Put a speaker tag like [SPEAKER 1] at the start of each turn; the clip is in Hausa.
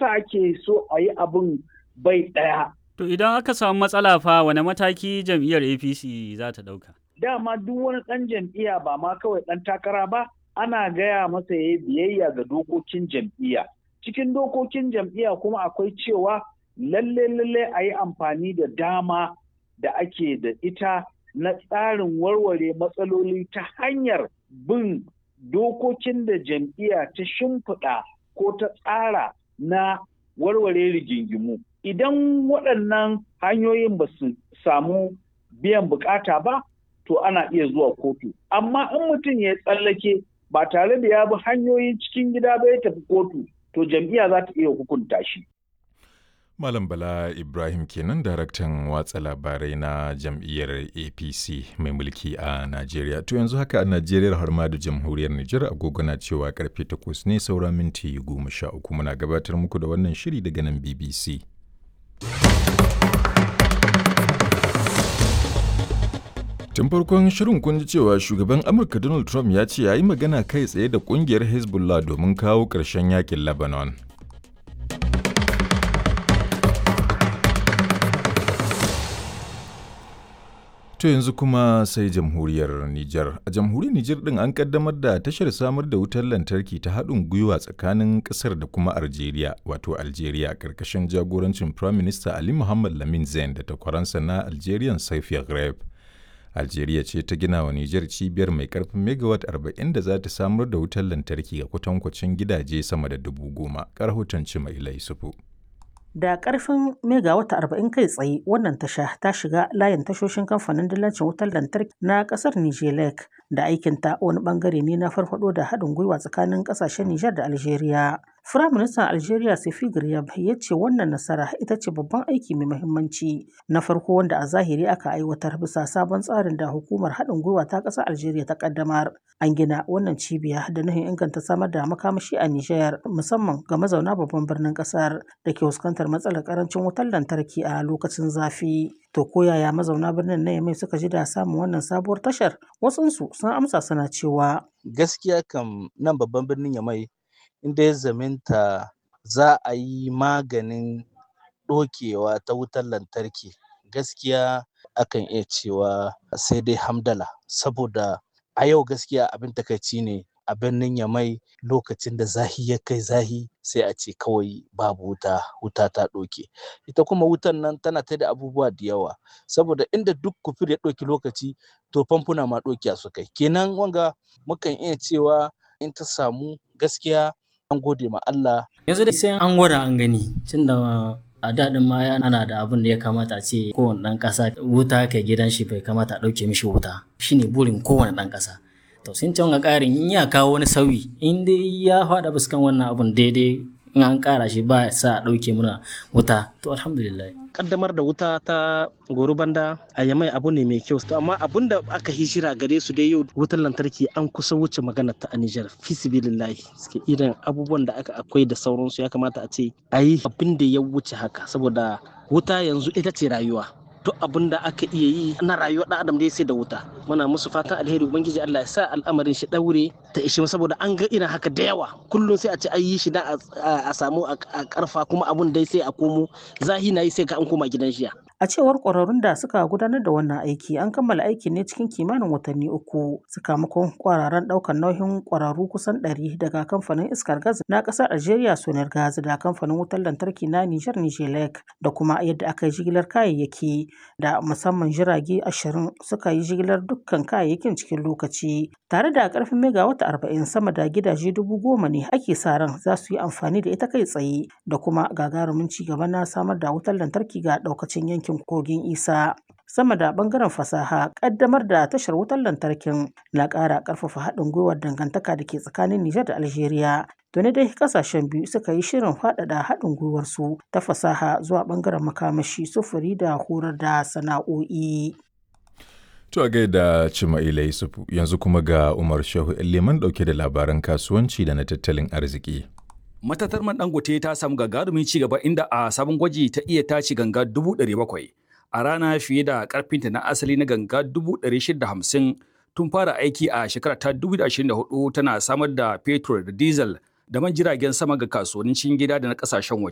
[SPEAKER 1] yasa ake so a yi abin bai ɗaya.
[SPEAKER 2] To idan aka samu matsala fa wane mataki jam'iyyar APC za ta ɗauka?
[SPEAKER 1] Dama duk wani ɗan jam'iyya ba ma kawai ɗan takara ba, ana gaya masa ya biyayya ga dokokin jam'iyya. Cikin dokokin jam'iyya kuma akwai cewa lalle lalle a yi amfani da dama da ake da ita na tsarin warware matsaloli ta hanyar bin dokokin da jam'iyya ta shimfiɗa ko ta tsara na warware rigingimu. Idan waɗannan hanyoyin ba su samu biyan bukata ba, to ana iya zuwa kotu. Amma in mutum ya tsallake ba tare da ya bi hanyoyin cikin gida ba ya tafi kotu, to jam'iyya za ta iya hukunta shi.
[SPEAKER 3] Malam Bala Ibrahim kenan daraktan watsa labarai na jam'iyyar APC mai mulki a Najeriya. To yanzu haka a Najeriya har ma da jamhuriyar Nijar agogo na cewa karfe takwas ne saura minti goma sha uku muna gabatar muku da wannan shiri daga nan BBC. Tun farkon shirin kun ji cewa shugaban Amurka Donald Trump ya ce ya yi magana kai tsaye da kungiyar Hezbollah domin kawo ƙarshen yakin Lebanon. To yanzu kuma sai jamhuriyar Nijar. A jamhuriyar Nijar ɗin an kaddamar da tashar samar da wutar lantarki ta haɗin gwiwa tsakanin ƙasar da kuma Algeria, wato Algeria, ƙarƙashin jagorancin Prime Minister Ali Muhammad Lamin Zain da takwaransa na Algerian Saifi Greb. Algeria ce ta gina wa Nijar cibiyar mai karfin megawatt 40 da za ta samar da wutar lantarki ga kwatankwacin gidaje sama da dubu goma. Karhutan mai laisufu.
[SPEAKER 4] Da ƙarfin megawata arba'in kai tsaye wannan tasha ta shiga layin tashoshin kamfanin dillancin wutar lantarki na ƙasar Nijelek da aikinta wani ɓangare ne na farfaɗo da haɗin gwiwa tsakanin ƙasashen Nijar da Algeria. Firaministan Algeria Sefi Garyab ya ce wannan nasara ita ce babban aiki mai muhimmanci na farko wanda a zahiri aka aiwatar bisa sabon tsarin da hukumar haɗin gwiwa ta ƙasar Algeria ta ƙaddamar. An gina wannan cibiya da nufin inganta samar da makamashi a Nijar musamman ga mazauna babban birnin ƙasar da ke fuskantar matsalar ƙarancin wutar lantarki a lokacin zafi. To ko yaya mazauna birnin na Yamai suka ji da samun wannan sabuwar tashar? Wasunsu sun amsa suna cewa.
[SPEAKER 5] Gaskiya kam nan babban birnin Yamai inda ya zaminta za a yi maganin ɗokewa ta wutar lantarki gaskiya akan iya cewa sai dai hamdala saboda a yau gaskiya abin takaici ne a birnin yamai lokacin da zahi ya kai zahi sai a ce kawai babu wuta wuta ta ɗoke ita kuma wutan nan tana ta da abubuwa da yawa saboda inda duk kufur ya ɗauki lokaci to famfuna ma ɗokiya su kai kenan wanga mukan iya cewa in ta samu gaskiya an gode ma Allah.
[SPEAKER 6] Yanzu dai sai an gwada an gani tunda a daɗin ma ana da abin da ya kamata a ce kowane ɗan ƙasa wuta kai gidan shi bai kamata a ɗauke mishi wuta shine burin kowane ɗan ƙasa. To sun ce ƙarin in ya kawo wani sauyi in dai ya faɗa fuskan wannan abun daidai in an ƙara shi ba sa a ɗauke muna wuta to alhamdulillah.
[SPEAKER 7] kaddamar da wuta ta goro banda a yamai abu ne mai kyau to amma abun da aka hijira gare su dai yau wutar lantarki an kusa wuce magana ta a Nijar fisibilillahi suke irin abubuwan da aka akwai da sauransu ya kamata a ce a yi abin da ya wuce haka saboda wuta yanzu ita ce rayuwa duk abin da aka iya yi na rayuwar ɗan adam dai sai da wuta muna musu fatan alheri ubangiji Allah ya sa al'amarin shi daure ta ishe saboda an ga irin haka da yawa kullum sai a ce an yi shi da a samu a karfa kuma abun dai sai a komo zahi na yi sai ka an koma gidan shiya
[SPEAKER 4] A cewar ƙwararrun da suka gudanar da wannan aiki an kammala aiki ne cikin kimanin watanni uku sakamakon ƙwararren ɗaukar nauyin ƙwararru kusan ɗari daga kamfanin iskar gas na ƙasar Algeria Sonar Gas da kamfanin wutar lantarki na Nijar Nijelek da kuma yadda aka yi jigilar kayayyaki da musamman jirage ashirin suka yi jigilar dukkan kayayyakin cikin lokaci tare da ƙarfin megawata arba'in sama da gidaje dubu goma ne ake sa ran za su yi amfani da ita kai tsaye da kuma gagarumin ci gaba na samar da wutar lantarki ga ɗaukacin yankin yankin kogin isa sama da bangaren fasaha kaddamar da tashar wutar lantarkin na ƙara ƙarfafa haɗin gwiwar dangantaka da ke tsakanin Nijar da Algeria. Tuni dai kasashen biyu suka yi shirin faɗaɗa haɗin gwiwarsu ta fasaha zuwa bangaren makamashi sufuri da horar da sana'o'i.
[SPEAKER 3] To a gaida Cima'ila Yusufu yanzu kuma ga Umar Shehu Liman ɗauke da labaran kasuwanci da na tattalin arziki.
[SPEAKER 8] matatar man dangote ta samu gagarumin ci gaba inda a sabon gwaji ta iya taci ganga dubu ɗari bakwai a rana fiye da karfinta na asali na ganga dubu ɗari shida hamsin tun fara aiki a shekara ta dubu da ashirin da hudu tana samar da fetur da diesel da man jiragen sama ga kasuwannin cikin gida da na kasashen waje